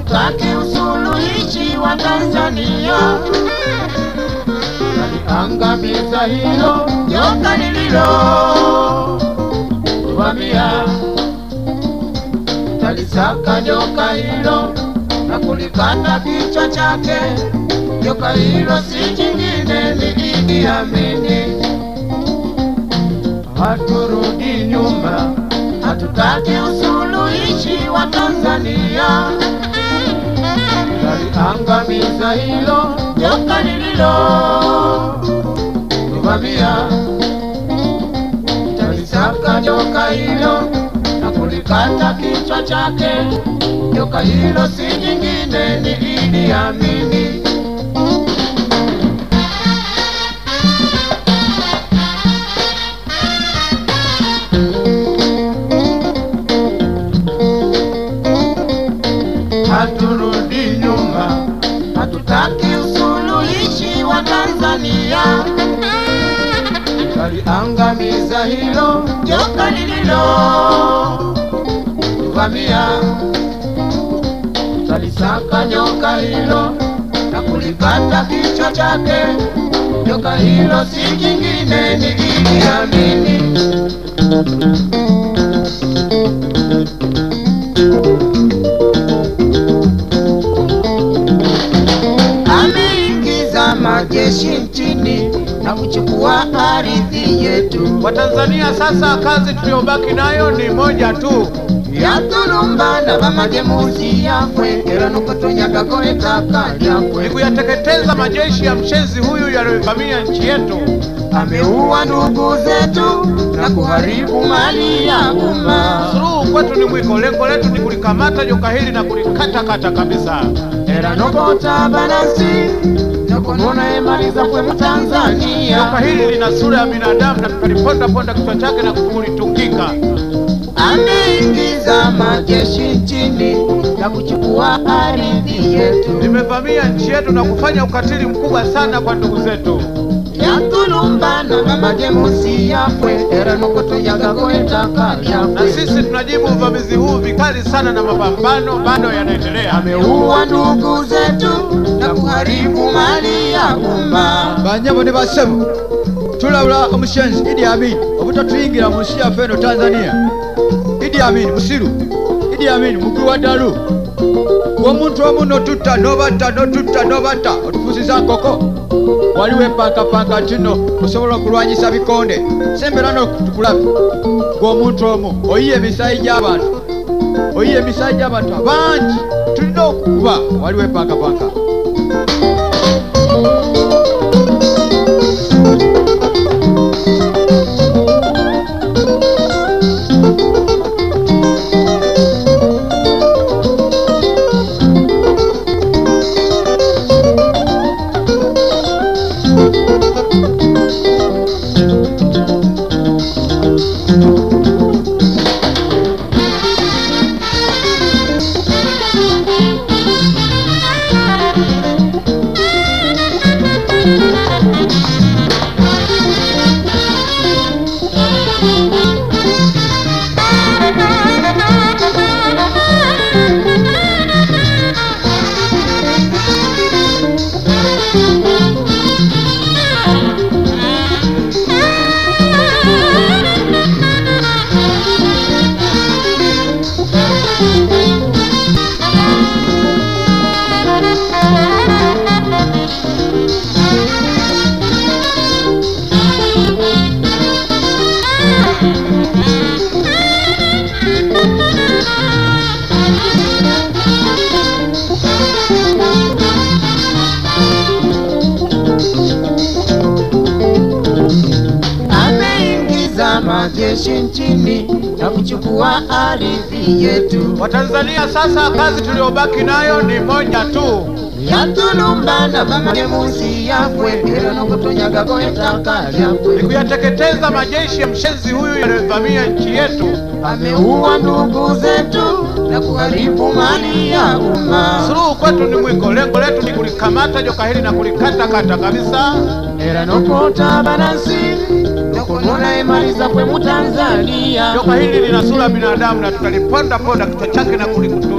hatutaki usuluhishi wa Tanzania, taliangamiza hilo joka lililo vamia, talisaka joka hilo na kulikata kichwa chake. Joka hilo si jingine, ni Idi Amini. Haturudi nyuma, hatutaki usuluhishi wa Tanzania, taliangamiza hilo joka lililo vamia, talisaka joka hilo na kulikata kichwa chake. Joka hilo si jingine, ni Idi Amini. haturudi nyuma, hatutaki usuluhishi wa Tanzania, taliangamiza hilo joka lililo vamia, talisaka nyoka hilo na kulikata kichwa chake. Joka hilo si jingine, ni Idi Amini. ameingiza majeshi nchini na kuchukua ardhi yetu Watanzania sasa kazi tuliyobaki nayo ni moja tu, ya dhuluma na bamajemusi yafwe era nokutonyaga ettaka ni lyafwe kuyateketeza majeshi ya mshenzi huyu yaliyovamia nchi yetu. ameua ndugu zetu na kuharibu mali ya umma Suluhu kwetu ni mwiko, lengo letu ni kulikamata joka hili na kulikatakata kabisa. era nokota banasi nokonona emali zafwe mu Joka tanzania hili lina sura ya binadamu na tutaliponda ponda kichwa chake na kulitungika. ameingiza majeshi nchini na kuchukua ardhi yetu Limevamia nchi yetu na kufanya ukatili mkubwa sana kwa ndugu zetu. yatulumbana bamajemusi yafwe era nokutunyagago ettaka na lyafwe sisi tunajibu uvamizi huu vikali sana, na mapambano bado yanaendelea. ameua ndugu zetu na kuharibu mali ya umma banyabo ne bassebo tulabula omushenzi idi amin obutatuyingira mu nsi yaffe eno tanzania idi amin musiru idi amin mugwi wa ddalu gwomuntu omu notutta nobatta notutta nobatta otufuusiza nkoko waliwo empankappanka nti nno osobola okulwanyisa bikonde sembera no tukulabe gwomuntu omu oyiye emisayi gy'abantu oyiye emisayi gy'abantu abangi tulina okukuba waliwo empankappanka ameingiza majeshi nchini na kuchukua ardhi yetu Watanzania sasa kazi tuliyobaki nayo ni moja tu, yatulumbana bamajemusi yafwe era nokutunyagago ettaka ni lyafwe kuyateketeza majeshi ya mshenzi huyu yaliyovamia nchi yetu. ameua ndugu zetu na kuharibu mali ya umma Suluhu kwetu ni mwiko, lengo letu ni kulikamata joka hili na kulikatakata kabisa. era nokota banasi nokunona emali zafwe mu tanzania Joka hili lina sura ya binadamu na tutaliponda ponda kichwa chake na kulikutungika chini.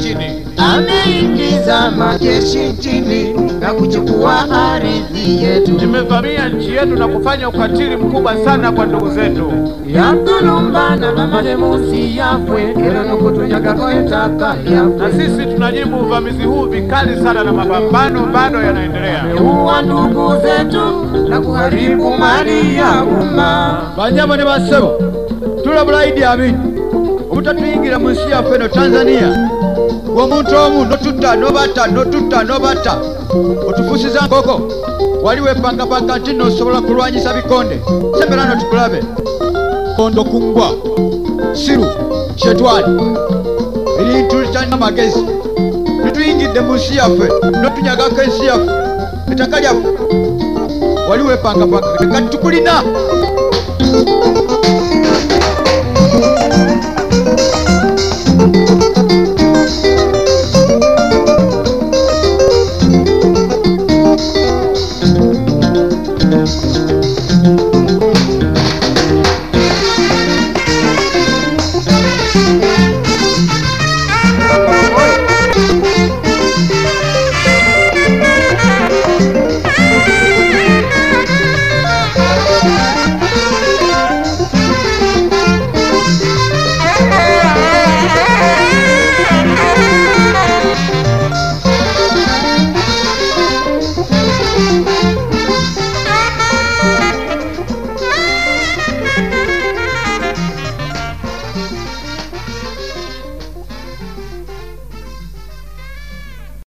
nchini. ameingiza majeshi nchini na kuchukua ardhi yetu Imevamia nchi yetu na kufanya ukatili mkubwa sana kwa ndugu zetu. yatulumbana na malemusi yafwe era nokutunyagako etaka Na yafwe sisi tunajibu uvamizi huu vikali sana, na mapambano bado yanaendelea. uwa ndugu zetu na kuharibu mali ya umma banyama ne bassebo tulabula idi amin obutatuyingira mu nsi yaffe eno tanzania omuntu omu notutta nobata notutta nobata otufuusiza nkoko wali wepangapanga nti nosobola kulwanyisa bikonde semberano tukulabe kondo kungwa siru shetwani ebintu litalina magezi lituyingidde mu nsi yaffe notunyagako ensi yaffe ettaka lyaffe wali wepangapanga kati tukulina